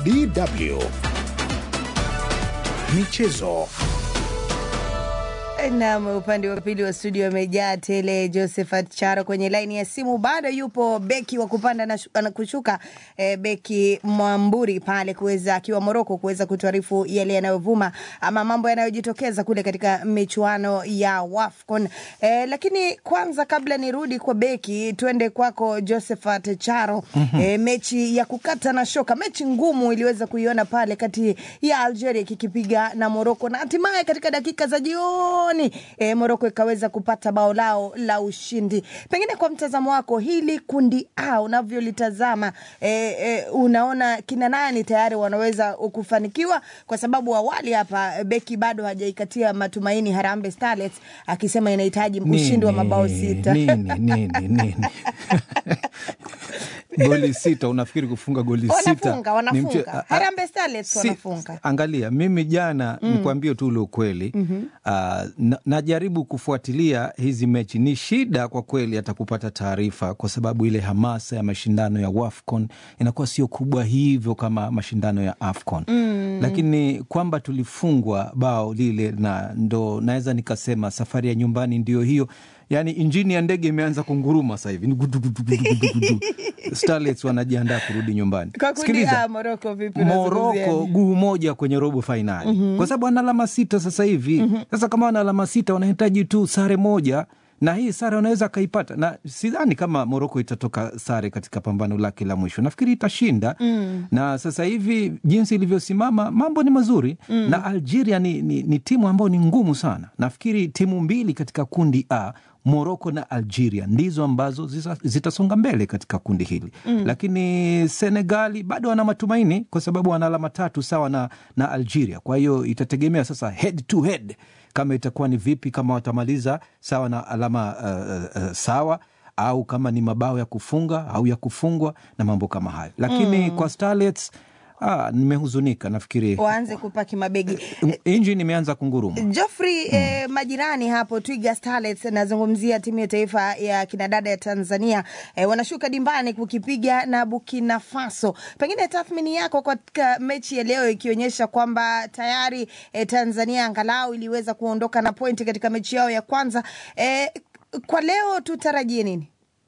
DW Michezo. Nam, upande wa pili wa studio amejaa tele. Josephat Charo kwenye laini ya simu, bado yupo beki wa kupanda na, shu- na kushuka e, beki Mwamburi pale kuweza akiwa Moroko kuweza kutuarifu yale yanayovuma ama mambo yanayojitokeza kule katika michuano ya WAFCON. E, lakini kwanza kabla nirudi kwa beki, tuende kwako Josephat Charo. mm-hmm. E, mechi ya kukata na shoka, mechi ngumu iliweza kuiona pale kati ya Algeria kikipiga na Moroko na hatimaye katika dakika za jioni e, Moroko ikaweza kupata bao lao la ushindi. Pengine kwa mtazamo wako hili kundi A unavyolitazama, e, e, unaona kina nani tayari wanaweza kufanikiwa? Kwa sababu awali hapa beki bado hajaikatia matumaini Harambee Starlets akisema inahitaji ushindi wa mabao sita. nini, nini, nini. goli sita unafikiri kufunga goli sita Wanafunga, ni wanafunga. mche- a- a- Harambee Starlets si- wanafunga. Angalia, mimi jana mm. nikwambie tu ule ukweli mm-hmm. uh, na, najaribu kufuatilia hizi mechi. Ni shida kwa kweli hata kupata taarifa, kwa sababu ile hamasa ya mashindano ya WAFCON inakuwa sio kubwa hivyo kama mashindano ya AFCON mm. lakini kwamba tulifungwa bao lile, na ndo naweza nikasema safari ya nyumbani ndio hiyo yaani injini ya ndege imeanza kunguruma sasa hivi Ni gudu, gudu, gudu, gudu, gudu. Starlets wanajiandaa kurudi nyumbani. Kwa kundi Sikiliza, A, Moroko vipi unazungumziaje? Moroko guu moja kwenye robo fainali mm-hmm. kwa sababu ana alama sita sasa hivi mm-hmm. Sasa kama wana alama sita wanahitaji tu sare moja na hii sare wanaweza akaipata, na sidhani kama Moroko itatoka sare katika pambano lake la mwisho. Nafikiri itashinda mm. na sasa hivi jinsi ilivyosimama mambo ni mazuri mm. na Algeria ni, ni, ni timu ambayo ni ngumu sana. Nafikiri timu mbili katika kundi A Moroko na Algeria ndizo ambazo zisa- zitasonga mbele katika kundi hili mm. Lakini Senegali bado wana matumaini kwa sababu wana alama tatu sawa na, na Algeria. Kwa hiyo itategemea sasa head to head kama itakuwa ni vipi, kama watamaliza sawa na alama uh, uh, sawa au kama ni mabao ya kufunga au ya kufungwa na mambo kama hayo, lakini mm. kwa Starlets ah, nimehuzunika. Nafikiri waanze kupaki mabegi injini imeanza kunguruma. Joffrey mm. eh, majirani hapo Twiga Starlets, nazungumzia timu ya taifa ya kinadada ya Tanzania eh, wanashuka dimbani kukipiga na Burkina Faso. Pengine tathmini yako katika mechi ya leo ikionyesha kwamba tayari eh, Tanzania angalau iliweza kuondoka na pointi katika mechi yao ya kwanza eh, kwa leo tutarajie nini?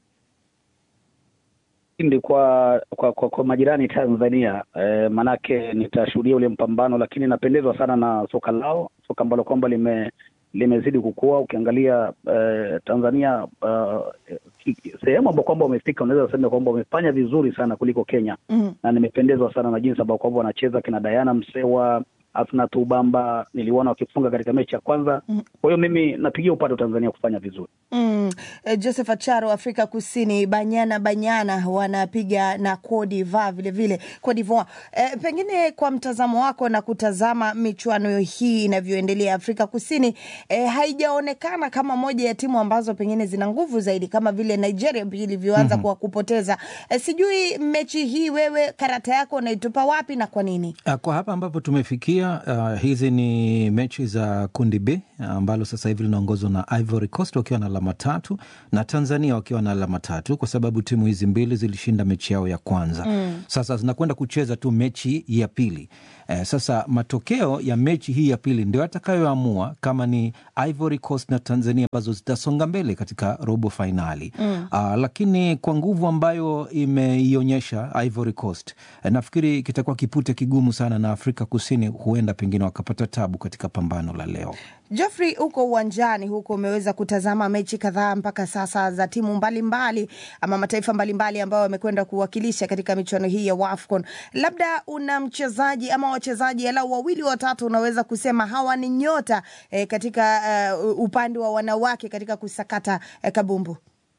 ushindi kwa kwa, kwa, kwa majirani Tanzania e, manake nitashuhudia ule mpambano, lakini napendezwa sana na soka lao, soka ambalo kwamba lime limezidi kukua. Ukiangalia e, Tanzania uh, sehemu ambao kwamba wamefika, unaweza kusema kwamba wamefanya vizuri sana kuliko Kenya mm. na nimependezwa sana na jinsi ambao kwamba wanacheza kina Diana Msewa Asnat Ubamba niliona wakifunga katika mechi ya kwanza. Kwa hiyo mimi napigia upande wa Tanzania kufanya vizuri. Mm. Eh, Joseph Acharo Afrika Kusini, Banyana Banyana wanapiga na Cote d'Ivoire vile vile Cote d'Ivoire. Eh, pengine kwa mtazamo wako na kutazama michuano hii inavyoendelea Afrika Kusini, eh, haijaonekana kama moja ya timu ambazo pengine zina nguvu zaidi kama vile Nigeria ilivyoanza mm-hmm. kwa kupoteza. Eh, sijui mechi hii wewe karata yako unaitupa wapi na kwa nini? Ah, Kwa hapa ambapo tumefikia uh, hizi ni mechi za kundi B ambalo sasa hivi linaongozwa na Ivory Coast wakiwa na alama tatu na Tanzania wakiwa na alama tatu kwa sababu timu hizi mbili zilishinda mechi yao ya kwanza mm. Sasa zinakwenda kucheza tu mechi ya pili. Eh, sasa matokeo ya mechi hii ya pili ndio yatakayoamua kama ni Ivory Coast na Tanzania ambazo zitasonga mbele katika robo fainali mm. uh, lakini kwa nguvu ambayo imeionyesha Ivory Coast eh, nafikiri kitakuwa kipute kigumu sana na Afrika Kusini huenda pengine wakapata tabu katika pambano la leo. Geoffrey, huko uwanjani huko umeweza kutazama mechi kadhaa mpaka sasa za timu mbalimbali mbali, ama mataifa mbalimbali ambayo wamekwenda kuwakilisha katika michuano hii ya WAFCON. Labda una mchezaji ama wachezaji alau wawili watatu unaweza kusema hawa ni nyota eh, katika uh, upande wa wanawake katika kusakata eh, kabumbu?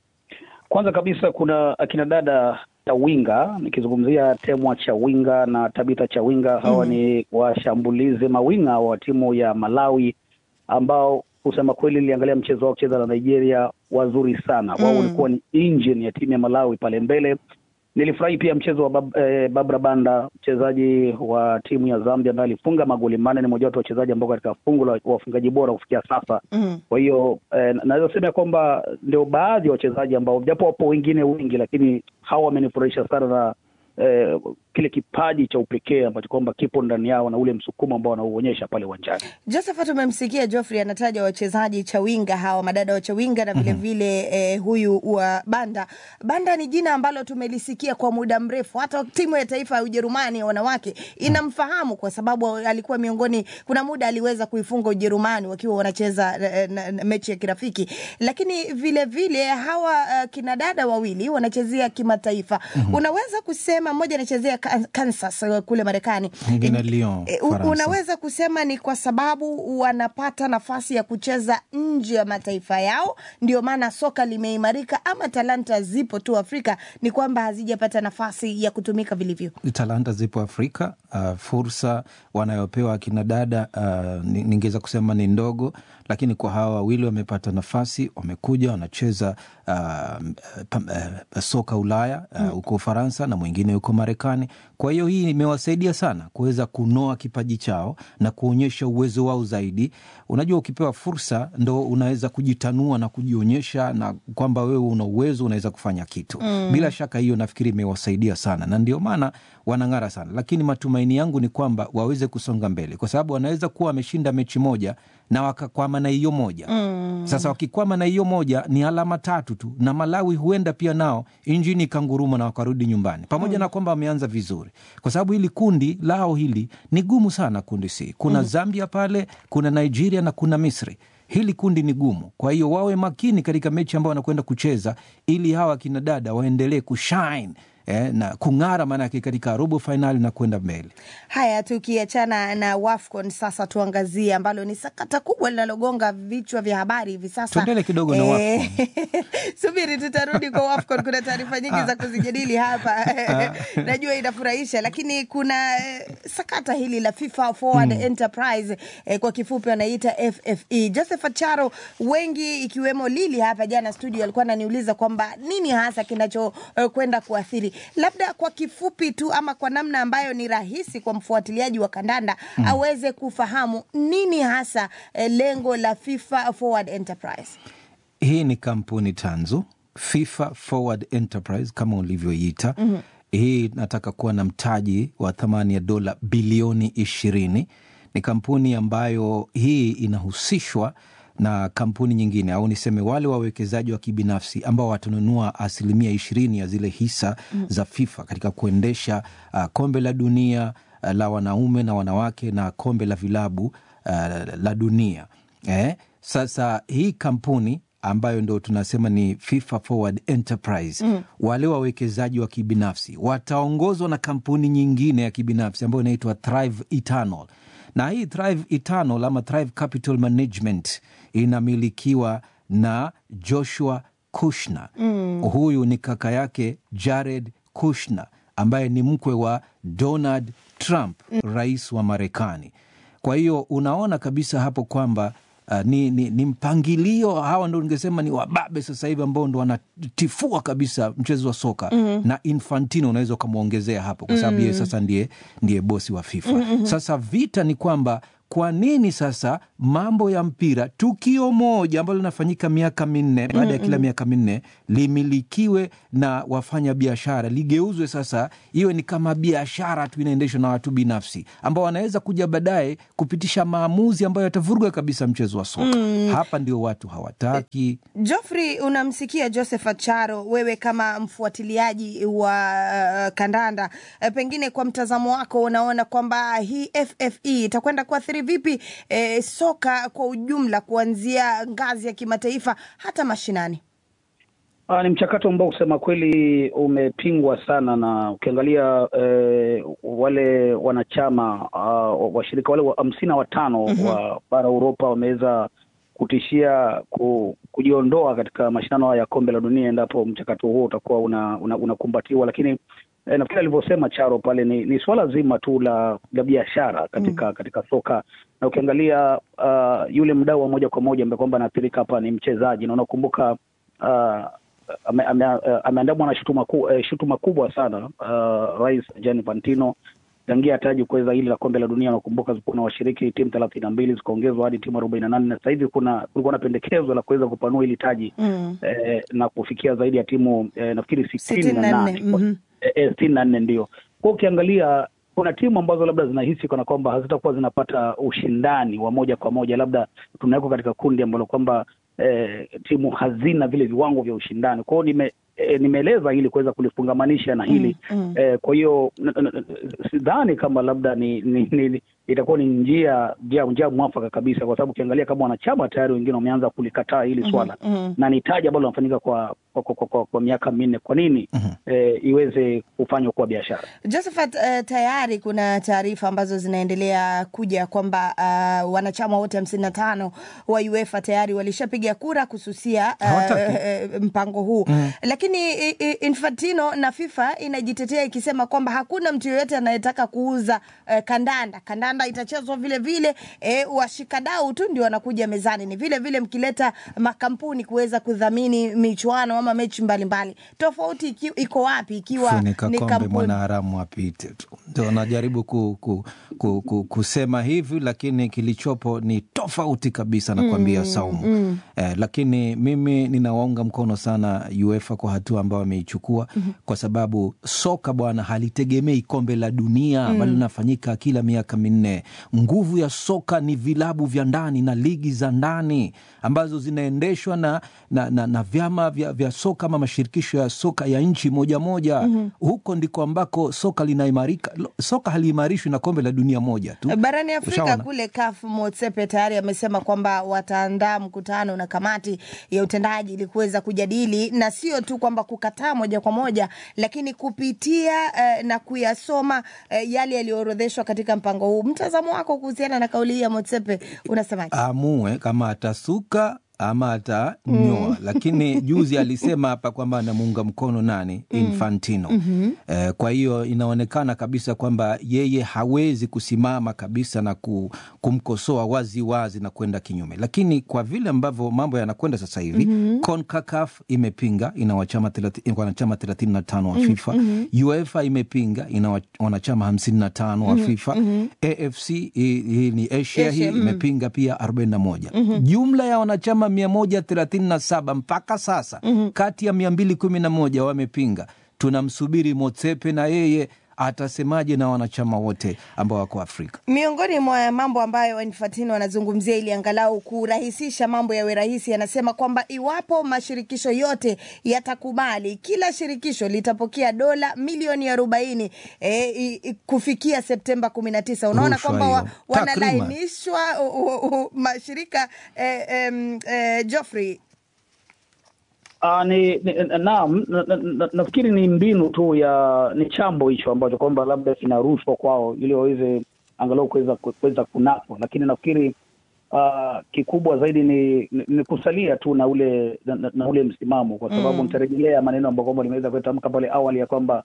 Kwanza kabisa kuna akina dada Chawinga, nikizungumzia Temwa Chawinga na Tabitha Chawinga. Hawa mm. ni washambulizi mawinga wa timu ya Malawi ambao kusema kweli niliangalia mchezo wao kucheza na Nigeria, wazuri sana wao. Walikuwa ni engine ya timu ya Malawi pale mbele. Nilifurahi pia mchezo wa Bab, eh, Babra Banda, mchezaji wa timu ya Zambia ambaye alifunga magoli manne. Ni mmoja wapo wachezaji ambao katika fungu la wafungaji bora kufikia sasa mm. Kwa hiyo eh, naweza sema kwamba ndio baadhi ya wachezaji ambao japo wapo wengine wengi, lakini hawa wamenifurahisha sana na eh, kile kipaji cha upekee ambacho kwamba kipo ndani yao na ule msukumo ambao wanauonyesha pale uwanjani. Josephat, umemsikia Geoffrey anataja wachezaji chawinga hawa madada wa chawinga na vilevile mm -hmm. eh, huyu wa Banda. Banda ni jina ambalo tumelisikia kwa muda mrefu, hata timu ya taifa ya Ujerumani ya wanawake inamfahamu kwa sababu alikuwa miongoni, kuna muda aliweza kuifunga Ujerumani wakiwa wanacheza eh, na, na, mechi ya kirafiki, lakini vilevile vile, hawa uh, kina dada wawili wanachezea kimataifa mm -hmm. unaweza kusema mmoja anachezea Kansas uh, kule Marekani, mwingine Lyon, eh, unaweza kusema ni kwa sababu wanapata nafasi ya kucheza nje ya mataifa yao, ndio maana soka limeimarika, ama talanta zipo tu Afrika, ni kwamba hazijapata nafasi ya kutumika vilivyo? Talanta zipo Afrika. Uh, fursa wanayopewa akina dada uh, ningeweza kusema ni ndogo, lakini kwa hawa wawili wamepata nafasi, wamekuja wanacheza uh, uh, soka Ulaya huko uh, Ufaransa na mwingine huko Marekani. Kwa hiyo hii imewasaidia sana kuweza kunoa kipaji chao na kuonyesha uwezo wao zaidi. Unajua, ukipewa fursa ndo unaweza kujitanua na kujionyesha na kwamba wewe una uwezo, unaweza kufanya kitu mm. Bila shaka hiyo nafikiri imewasaidia sana, na ndio maana wanang'ara sana, lakini matumaini yangu ni kwamba waweze kusonga mbele, kwa sababu wanaweza kuwa wameshinda mechi moja na wakakwama na hiyo moja mm. Sasa wakikwama na hiyo moja ni alama tatu tu, na Malawi huenda pia nao injini ikanguruma na wakarudi nyumbani, pamoja mm. na kwamba wameanza vizuri, kwa sababu hili kundi lao hili ni gumu sana. Kundi C kuna mm. Zambia pale, kuna Nigeria na kuna Misri. Hili kundi ni gumu, kwa hiyo wawe makini katika mechi ambayo wanakwenda kucheza, ili hawa kina dada waendelee kushine Eh, na kung'ara maanake katika robo fainali na kwenda mbele. Haya, tukiachana na WAFCON sasa tuangazie ambalo ni sakata kubwa linalogonga vichwa vya habari hivi sasa. Tuendele kidogo na WAFCON. Subiri, tutarudi kwa WAFCON. Kuna taarifa nyingi za kuzijadili hapa najua inafurahisha, lakini kuna sakata hili la FIFA Forward mm. Enterprise eh, kwa kifupi wanaita FFE. Joseph Acharo, wengi ikiwemo Lili hapa jana studio alikuwa ananiuliza kwamba nini hasa kinachokwenda uh, kuathiri labda kwa kifupi tu ama kwa namna ambayo ni rahisi kwa mfuatiliaji wa kandanda mm. aweze kufahamu nini hasa eh, lengo la FIFA Forward Enterprise. Hii ni kampuni tanzu FIFA Forward Enterprise kama ulivyoiita. mm -hmm. Hii nataka kuwa na mtaji wa thamani ya dola bilioni ishirini. Ni kampuni ambayo hii inahusishwa na kampuni nyingine au niseme wale wawekezaji wa kibinafsi ambao watanunua asilimia ishirini ya zile hisa mm. za FIFA katika kuendesha uh, kombe la dunia uh, la wanaume na wanawake na kombe la vilabu uh, la dunia eh? Sasa hii kampuni ambayo ndo tunasema ni FIFA Forward Enterprise mm. wale wawekezaji wa kibinafsi wataongozwa na kampuni nyingine ya kibinafsi ambayo inaitwa Thrive Eternal na hii Thrive Eternal ama Thrive Capital Management inamilikiwa na Joshua Kushner mm. Huyu ni kaka yake Jared Kushner ambaye ni mkwe wa Donald Trump mm. rais wa Marekani. Kwa hiyo unaona kabisa hapo kwamba Uh, ni, ni, ni mpangilio. Hawa ndo ningesema ni wababe sasa hivi ambao ndo wanatifua kabisa mchezo wa soka mm -hmm. na Infantino unaweza ukamwongezea hapo kwa sababu mm -hmm. yeye sasa ndiye, ndiye bosi wa FIFA mm -hmm. Sasa vita ni kwamba kwa nini sasa mambo ya mpira, tukio moja ambalo linafanyika miaka minne baada ya kila miaka minne limilikiwe na wafanya biashara, ligeuzwe sasa iwe ni kama biashara tu inaendeshwa na watu binafsi ambao wanaweza kuja baadaye kupitisha maamuzi ambayo yatavuruga kabisa mchezo wa soka mm. Hapa ndio watu hawataki. Joffrey, unamsikia Joseph Acharo, wewe kama mfuatiliaji wa uh, kandanda uh, pengine kwa mtazamo wako unaona kwamba hii FFE itakwenda kuathiri vipi eh, soka kwa ujumla kuanzia ngazi ya kimataifa hata mashinani? Aa, ni mchakato ambao kusema kweli umepingwa sana, na ukiangalia eh, wale wanachama uh, washirika wale hamsini na watano mm -hmm. wa bara Uropa wameweza kutishia ku, kujiondoa katika mashindano haya ya kombe la dunia endapo mchakato huo utakuwa unakumbatiwa una, una lakini E, nafikiri alivyosema Charo pale ni, ni suala zima tu la la biashara katika mm. katika soka na ukiangalia uh, yule mdau wa moja kwa moja ambaye kwamba anaathirika hapa ni mchezaji, na unakumbuka uh, ameandamwa ame, ame na shutuma, ku, eh, shutuma kubwa sana uh, Rais Gianni Infantino tangia taji kuweza hili la kombe la dunia. Unakumbuka zilikuwa na washiriki timu thelathini na mbili zikaongezwa hadi timu arobaini na nane na sasa hivi kuna kulikuwa na pendekezo la kuweza kupanua hili taji mm. eh, na kufikia zaidi ya timu eh, nafikiri sitini na nane sitini na nne ndio. Kwa ukiangalia kuna timu ambazo labda zinahisi kana kwamba hazitakuwa zinapata ushindani wa moja kwa moja, labda tunawekwa katika kundi ambalo kwamba eh, timu hazina vile viwango vya ushindani. Kwa hiyo nime E, nimeeleza ili kuweza kulifungamanisha na hili Mm, mm. e, kwa hiyo n- n- n- sidhani kama labda ni, ni, ni itakuwa ni njia njia, njia mwafaka kabisa, kwa sababu ukiangalia kama wanachama tayari wengine wameanza kulikataa hili swala mhm. na ni taji ambalo linafanyika kwa kwa, kwa, kwa, kwa, kwa miaka minne. Kwa nini e, iweze kufanywa kuwa biashara? Josephat, uh, tayari kuna taarifa ambazo zinaendelea kuja kwamba uh, wanachama wote hamsini na tano wa UEFA tayari walishapiga kura kususia uh, Hawataki. uh, mpango huu mm. Lakini i- i- Infantino na FIFA inajitetea ikisema kwamba hakuna mtu yoyote anayetaka kuuza uh, kandanda. Kandanda itachezwa vile vile, eh, washikadau tu ndio wanakuja mezani. Ni vile vile mkileta makampuni kuweza kudhamini michuano ama mechi mbalimbali. Tofauti iki, iko wapi ikiwa funika ni kombe kampuni mwanaharamu apite tu, ndio najaribu ku, ku, ku, ku, kusema hivi, lakini kilichopo ni tofauti kabisa, nakwambia Saumu. Eh, lakini mimi ninawaunga mkono sana UEFA kwa hatua ambayo wameichukua kwa sababu soka bwana halitegemei kombe la dunia ambalo linafanyika kila miaka minne. Nguvu ya soka ni vilabu vya ndani na ligi za ndani ambazo zinaendeshwa na, na, na, na vyama vya, vya soka ama mashirikisho ya soka ya nchi moja moja. Huko ndiko ambako soka linaimarika. Lo- Soka haliimarishwi na kombe la dunia moja tu. barani Afrika Ushaona? kule CAF Motsepe tayari amesema kwamba wataandaa mkutano na kamati ya utendaji ili kuweza kujadili na sio tu kwamba kukataa moja kwa moja, lakini kupitia eh, na kuyasoma eh, yale yaliyoorodheshwa katika mpango huu. Mtazamo wako kuhusiana na kauli hii ya Motsepe unasemaje? amue kama atasuka ama atanyoa. Lakini juzi alisema hapa kwamba anamuunga mkono nani? Infantino. Eh, kwa hiyo inaonekana kabisa kwamba yeye hawezi kusimama kabisa na ku, kumkosoa wazi wazi na kwenda kinyume, lakini kwa vile ambavyo mambo yanakwenda sasa hivi CONCACAF imepinga, ina wachama thelathini- wanachama thelathini na tano wa FIFA. UEFA imepinga, ina wa- wanachama hamsini na tano wa FIFA. AFC hii hii ni Asia, hii imepinga pia 41. Jumla ya wanachama 137 mpaka sasa, kati ya 211 wamepinga. Tunamsubiri Motsepe na yeye atasemaje na wanachama wote ambao wako Afrika. Miongoni mwa mambo ambayo Infantino anazungumzia ili angalau kurahisisha mambo yawe rahisi, anasema kwamba iwapo mashirikisho yote yatakubali, kila shirikisho litapokea dola milioni arobaini e, i, i, kufikia Septemba kumi na tisa. Unaona Rushwa kwamba wa, hiyo. Takriban. wanalainishwa u- u- u- mashirika e, em, e, Geoffrey Ah, ni, ni naam, na- na- na- nafikiri ni mbinu tu ya ni chambo hicho ambacho kwamba labda kinarushwa kwao ili waweze angalau kuweza kuweza kunapwa, lakini nafikiri ah, kikubwa zaidi ni, ni, ni kusalia tu na ule na, na- na ule msimamo, kwa sababu nitarejelea maneno ambayo kwamba nimeweza kutamka pale awali ya kwamba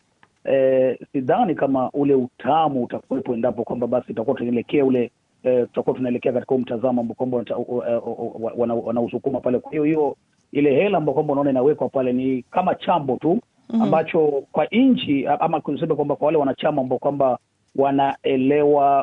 eh, sidhani kama ule utamu utakuwepo endapo kwamba basi tutakuwa tunaelekea ule eh, tutakuwa tunaelekea katika huu mtazamo ambao kwamba wanata- uh, uh, uh, wana- wanausukuma pale. Kwa hiyo hiyo ile hela ambao kwamba unaona inawekwa pale ni kama chambo tu ambacho kwa nchi ama kusema kwamba kwa wale wanachama ambao kwamba wanaelewa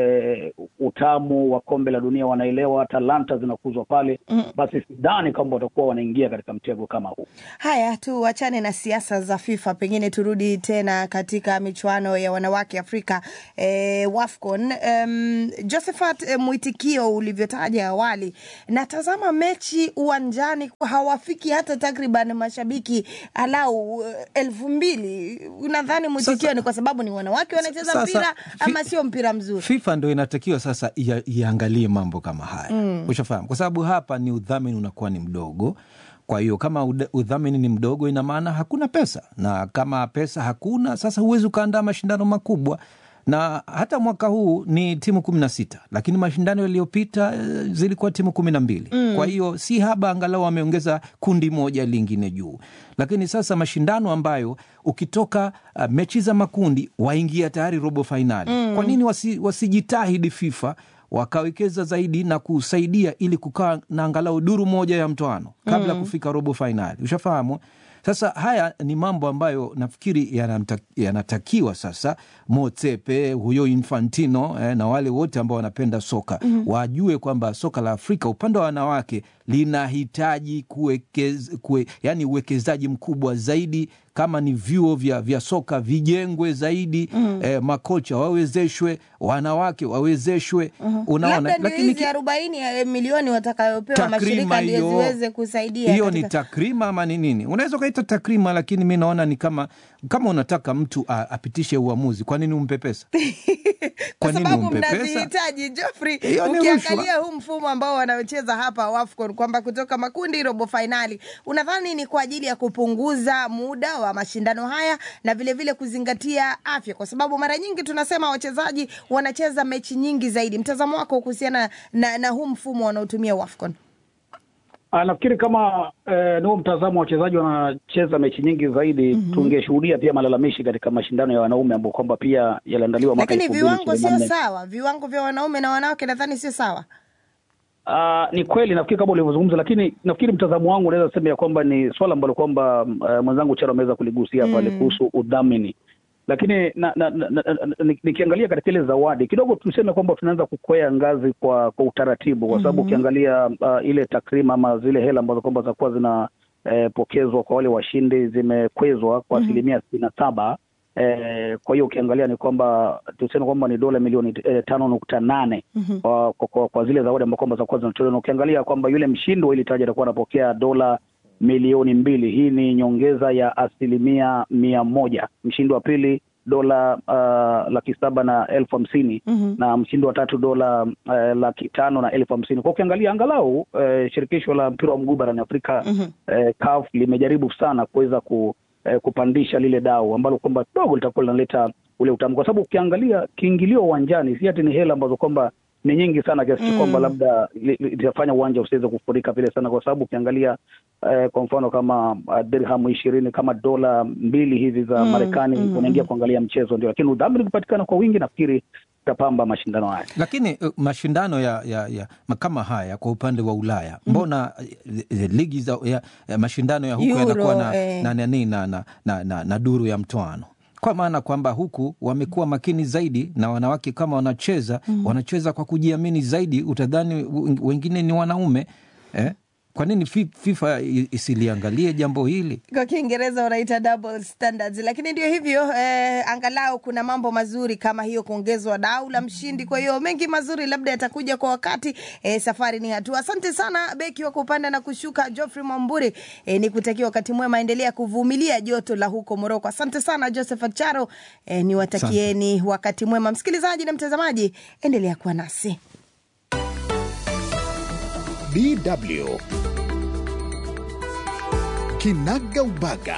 e, utamu wa kombe la dunia, wanaelewa talanta zinakuzwa pale, basi sidhani kwamba watakuwa wanaingia katika mtego kama huu. Haya, tuachane na siasa za FIFA, pengine turudi tena katika michuano ya wanawake Afrika e, WAFCON. Um, Josephat, e, mwitikio ulivyotaja awali, natazama mechi uwanjani hawafiki hata takriban mashabiki alau eh, elfu mbili. Unadhani mwitikio Sasa- ni kwa sababu ni wanawake wanacheza Sasa, mpira fi- ama sio mpira mzuri? FIFA ndo inatakiwa sasa ia- iangalie mambo kama haya ushafahamu, kwa sababu hapa ni udhamini unakuwa ni mdogo. Kwa hiyo kama uda- udhamini ni mdogo, ina maana hakuna pesa, na kama pesa hakuna, sasa huwezi ukaandaa mashindano makubwa na hata mwaka huu ni timu kumi na sita lakini mashindano yaliyopita eh, zilikuwa timu kumi na mbili kwa hiyo si haba, angalau wameongeza kundi moja lingine juu. Lakini sasa mashindano ambayo ukitoka uh, mechi za makundi waingia tayari robo fainali, kwa nini wasi, wasijitahidi FIFA wakawekeza zaidi na kusaidia ili kukaa na angalau duru moja ya mtoano kabla kufika robo fainali, ushafahamu? Sasa haya ni mambo ambayo nafikiri yanamta- yanatakiwa sasa Motsepe huyo Infantino eh, na wale wote ambao wanapenda soka wajue kwamba soka la Afrika upande wa wanawake linahitaji kuwekez, kue, yani uwekezaji mkubwa zaidi kama ni vyuo vya, vya soka vijengwe zaidi mm. eh, makocha wawezeshwe, wanawake wawezeshwe mm. unaona, labda ndio hizi arobaini ya milioni watakayopewa mashirika ndio ziweze kusaidia. Hiyo katika- ni takrima ama ni nini? Unaweza ukaita takrima, lakini mi naona ni kama kama unataka mtu a, apitishe uamuzi, kwa nini umpe pesa? kwa Kwa nini sababu umpe pesa? mnazihitaji Geoffrey. Hiyo ni Ukiangalia huu mfumo ambao wanaocheza hapa WAFCON kwamba kutoka makundi robo fainali, unadhani ni kwa ajili ya kupunguza muda wa mashindano haya na vilevile vile kuzingatia afya, kwa sababu mara nyingi tunasema wachezaji wanacheza mechi nyingi zaidi. Mtazamo wako kuhusiana na, na huu mfumo wanaotumia WAFCON? Ah, nafikiri kama eh, ni huo mtazamo wa wachezaji wanacheza mechi nyingi zaidi mm-hmm. tungeshuhudia pia malalamishi katika mashindano ya wanaume ambao kwamba pia yaliandaliwa mwaka Lakini 2024. viwango sio sawa, viwango vya wanaume na wanawake nadhani sio sawa. Ah, ni kweli nafikiri kama ulivyozungumza, lakini nafikiri mtazamo wangu unaweza sema ya kwamba ni swala ambalo kwamba uh, mwenzangu Charo ameweza kuligusia pale kuhusu udhamini, lakini na, na, na, na, na, ni- nikiangalia katika ile zawadi kidogo tuseme kwamba tunaanza kukwea ngazi kwa kwa utaratibu, kwa sababu ukiangalia uh, ile takrima ama zile hela ambazo kwamba zitakuwa zina eh, pokezwa kwa wale washindi zimekwezwa kwa asilimia sitini na saba. Eh, kwa hiyo ukiangalia ni kwamba tuseme kwamba ni dola milioni eh, tano nukta nane kwa, kwa, kwa, kwa zile zawadi ambao kwamba zitakuwa zinatolewa, na ukiangalia kwamba yule mshindi wa hili taji atakuwa anapokea dola milioni mbili. Hii ni nyongeza ya asilimia mia moja. Mshindi wa pili dola uh, laki saba na elfu hamsini na mshindi wa tatu dola uh, laki tano na elfu hamsini kwa ukiangalia angalau uh, shirikisho la mpira wa mguu barani Afrika uh, CAF limejaribu sana kuweza ku, uh, kupandisha lile dau ambalo kwamba kidogo litakuwa linaleta ule utamu, kwa sababu ukiangalia kiingilio uwanjani si ati ni hela ambazo kwamba ni nyingi sana kiasi cha kwamba labda li- li- litafanya uwanja usiweze kufurika vile sana, kwa sababu ukiangalia eh, kwa mfano kama uh, dirhamu ishirini kama dola mbili hivi za Marekani unaingia kuangalia mchezo ndio, lakini udhamini ukipatikana kwa wingi, nafikiri utapamba mashindano haya. Lakini uh, mashindano ya, ya, ya ma- kama haya kwa upande wa Ulaya mbona eh, eh, ligi za ya, ya mashindano ya huku Euro, yanakuwa na, eh. na, na, na, na, na, na, na, na duru ya mtoano kwa maana kwamba huku wamekuwa makini zaidi na wanawake kama wanacheza wanacheza kwa kujiamini zaidi, utadhani w- wengine ni wanaume eh? Kwa nini fi- FIFA i- isiliangalie jambo hili? kwa Kiingereza wanaita double standards, lakini ndio hivyo eh, angalau kuna mambo mazuri kama hiyo kuongezwa dau la mshindi. Kwa hiyo mengi mazuri labda yatakuja kwa wakati. Eh, safari ni hatua. Asante sana beki wa kupanda na kushuka Geoffrey Mwamburi. Eh, ni kutakia wakati mwema, endelea kuvumilia joto la huko Moroko. Asante sana Joseph Acharo. Eh, niwatakieni wakati mwema, msikilizaji na mtazamaji, endelea kuwa nasi. DW Kinaga Ubaga.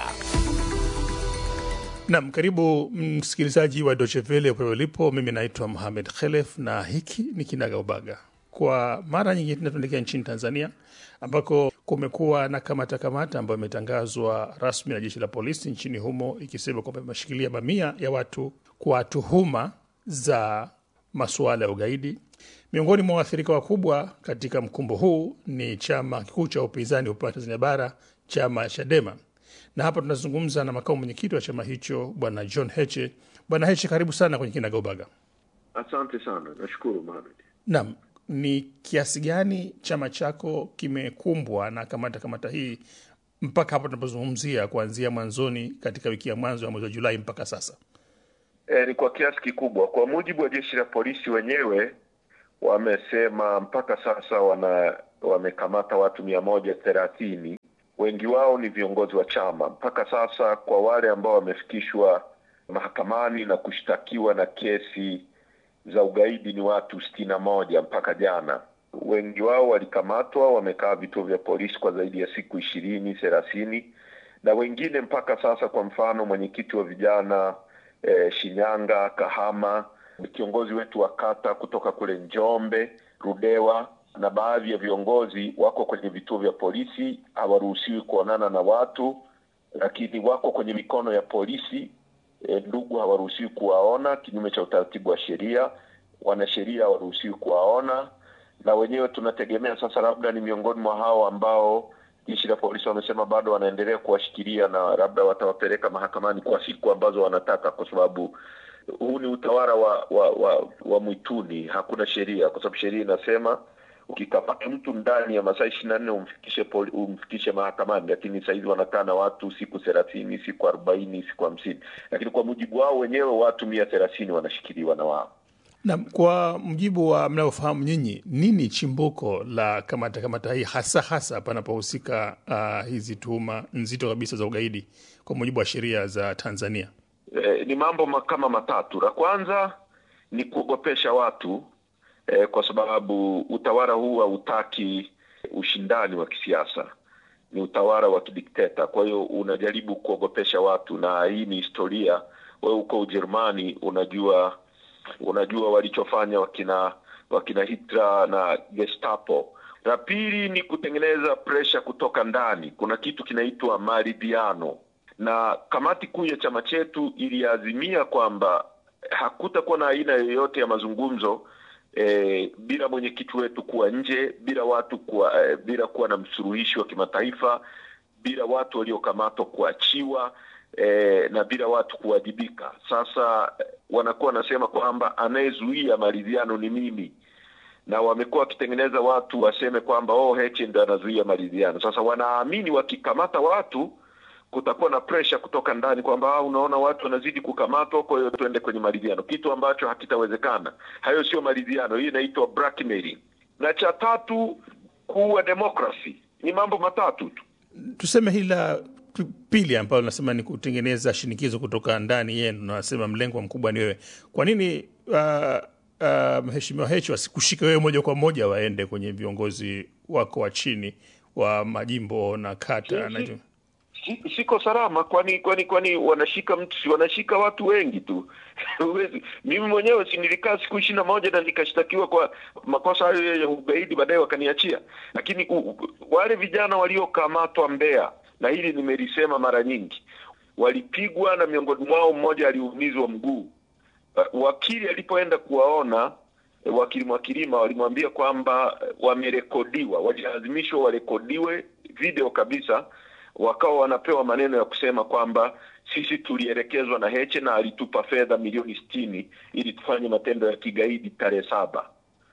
Nam, karibu msikilizaji wa Deutsche Welle popote ulipo. Mimi naitwa Mohamed Khelef na hiki ni Kinaga Ubaga. Kwa mara nyingine tena tunaelekea nchini Tanzania ambako kumekuwa na kamata kamata ambayo imetangazwa rasmi na jeshi la polisi nchini humo ikisema kwamba imeshikilia mamia ya watu kwa tuhuma za masuala ya ugaidi. Miongoni mwa waathirika wakubwa katika mkumbo huu ni chama kikuu cha upinzani upande wa Tanzania Bara, chama Chadema na hapa tunazungumza na makamu mwenyekiti wa chama hicho bwana John Heche. Bwana Heche, karibu sana kwenye Kinagaubaga. Asante sana, nashukuru Mohamed. Naam, ni kiasi gani chama chako kimekumbwa na kamata kamata hii mpaka hapa tunapozungumzia, kuanzia mwanzoni katika wiki ya mwanzo ya mwezi wa Julai mpaka sasa? E, ni kwa kiasi kikubwa. Kwa mujibu wa jeshi la polisi wenyewe wamesema mpaka sasa wana wamekamata watu mia moja thelathini. Wengi wao ni viongozi wa chama. Mpaka sasa kwa wale ambao wamefikishwa mahakamani na kushtakiwa na kesi za ugaidi ni watu sitini na moja mpaka jana. Wengi wao walikamatwa, wamekaa vituo vya polisi kwa zaidi ya siku ishirini thelathini, na wengine mpaka sasa, kwa mfano mwenyekiti wa vijana eh, Shinyanga, Kahama, kiongozi wetu wa kata kutoka kule Njombe, Rudewa na baadhi ya viongozi wako kwenye vituo vya polisi, hawaruhusiwi kuonana na watu, lakini wako kwenye mikono ya polisi. E, ndugu hawaruhusiwi kuwaona kinyume cha utaratibu wa sheria, wanasheria hawaruhusiwi kuwaona, na wenyewe tunategemea sasa, labda ni miongoni mwa hao ambao jeshi la polisi wamesema bado wanaendelea kuwashikilia na labda watawapeleka mahakamani kwa siku ambazo wanataka, kwa sababu huu ni utawala wa wa, wa, wa mwituni, hakuna sheria, kwa sababu sheria inasema ukikamata mtu ndani ya masaa ishirini na nne umfikishe poli, umfikishe mahakamani, lakini sahizi wanakaa na watu siku thelathini, siku arobaini, siku hamsini, lakini kwa mujibu wao wenyewe watu mia thelathini wanashikiliwa na wao. Na kwa mjibu wa mnaofahamu nyinyi, nini chimbuko la kamata kamata hii hasa hasa panapohusika uh, hizi tuhuma nzito kabisa za ugaidi kwa mujibu wa sheria za Tanzania? Eh, ni mambo ma- kama matatu. La kwanza ni kuogopesha watu eh, kwa sababu utawala huu hautaki ushindani wa kisiasa, ni utawala wa kidikteta. Kwa hiyo unajaribu kuogopesha watu, na hii ni historia. Wewe uko Ujerumani, unajua unajua walichofanya wakina wakina Hitler na Gestapo. La pili ni kutengeneza presha kutoka ndani. Kuna kitu kinaitwa maridhiano, na kamati kuu ya chama chetu iliazimia kwamba hakutakuwa na aina yoyote ya mazungumzo eh, bila mwenyekiti wetu kuwa nje, bila watu kuwa, eh, bila kuwa na msuluhishi wa kimataifa, bila watu waliokamatwa kuachiwa eh, na bila watu kuwajibika. Sasa eh, wanakuwa wanasema kwamba anayezuia maridhiano ni mimi na wamekuwa wakitengeneza watu waseme kwamba oh, Heche ndo anazuia maridhiano. Sasa wanaamini wakikamata watu kutakuwa na presha kutoka ndani kwamba ah, unaona watu wanazidi kukamatwa, kwa hiyo tuende kwenye maridhiano, kitu ambacho hakitawezekana. Hayo sio maridhiano, hii inaitwa blackmailing. Na cha tatu, kuua demokrasi. Ni mambo matatu tu. Tuseme hili la p- pili ambalo nasema ni kutengeneza shinikizo kutoka ndani yenu, nasema mlengwa mkubwa ni wewe. Kwa nini uh, uh, mheshimiwa Heche wasikushike wewe moja kwa moja waende kwenye viongozi wako wa chini wa majimbo na kata na Si- si- siko salama kwani kwani kwani wanashika mtu si wanashika watu wengi tu Huwezi- mimi mwenyewe si nilikaa siku ishirini na moja na nikashtakiwa kwa makosa hayo ya ugaidi baadaye wakaniachia lakini u, u, wale vijana waliokamatwa Mbeya na hili nimelisema mara nyingi walipigwa na miongoni mwao mmoja aliumizwa mguu Uh, wakili alipoenda kuwaona eh, wakili Mwakilima walimwambia kwamba eh, wamerekodiwa, walilazimishwa warekodiwe video kabisa, wakawa wanapewa maneno ya kusema kwamba sisi tulielekezwa na Heche na alitupa fedha milioni sitini ili tufanye matendo ya kigaidi tarehe saba.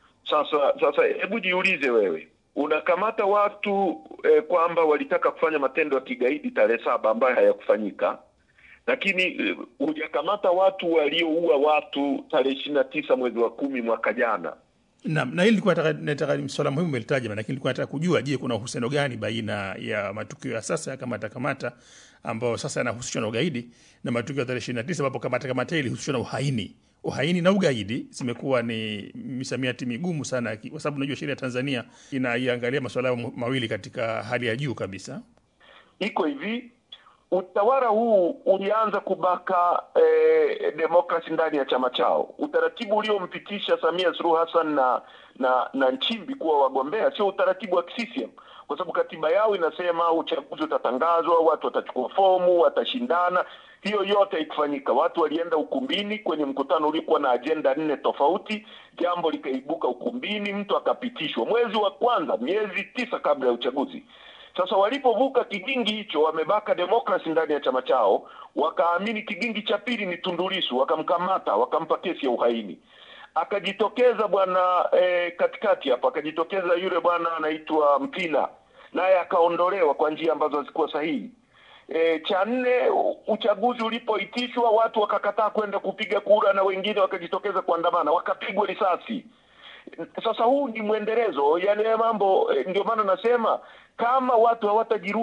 Sasa sasa, hebu jiulize wewe, unakamata watu eh, kwamba walitaka kufanya matendo ya kigaidi tarehe saba ambayo hayakufanyika lakini eh, hujakamata watu walioua watu tarehe ishirini na tisa mwezi wa kumi mwaka jana. na, na hili nilikuwa nataka nataka ni swala muhimu umelitaja, lakini nilikuwa nataka kujua, je, kuna uhusiano gani baina ya matukio ya sasa ya kamata kamata ambayo sasa yanahusishwa na ugaidi na matukio ya tarehe ishirini na tisa ambapo kamata kamata hili ilihusishwa na uhaini. Uhaini na ugaidi zimekuwa ni misamiati migumu sana, ki- kwa sababu unajua sheria ya Tanzania inaiangalia masuala hayo mawili katika hali ya juu kabisa. Iko hivi, utawala huu ulianza kubaka eh, demokrasi ndani ya chama chao. Utaratibu uliompitisha Samia Suluhu Hassan na na na Nchimbi kuwa wagombea sio utaratibu wa CCM, kwa sababu katiba yao inasema uchaguzi utatangazwa, watu watachukua fomu, watashindana. Hiyo yote haikufanyika. Watu walienda ukumbini kwenye mkutano uliokuwa na ajenda nne tofauti, jambo likaibuka ukumbini, mtu akapitishwa mwezi wa kwanza, miezi tisa kabla ya uchaguzi. Sasa walipovuka kigingi hicho, wamebaka demokrasi ndani ya chama chao, wakaamini kigingi cha pili ni Tundu Lissu, wakamkamata, wakampa kesi ya uhaini. Akajitokeza bwana eh, katikati hapo, akajitokeza yule bwana anaitwa Mpina, naye akaondolewa kwa njia ambazo hazikuwa sahihi. E, cha nne, u- uchaguzi ulipoitishwa watu wakakataa kwenda kupiga kura na wengine wakajitokeza kuandamana, wakapigwa risasi. Sasa huu ni mwendelezo, yani haya mambo eh, ndio maana nasema kama watu hawatajirudi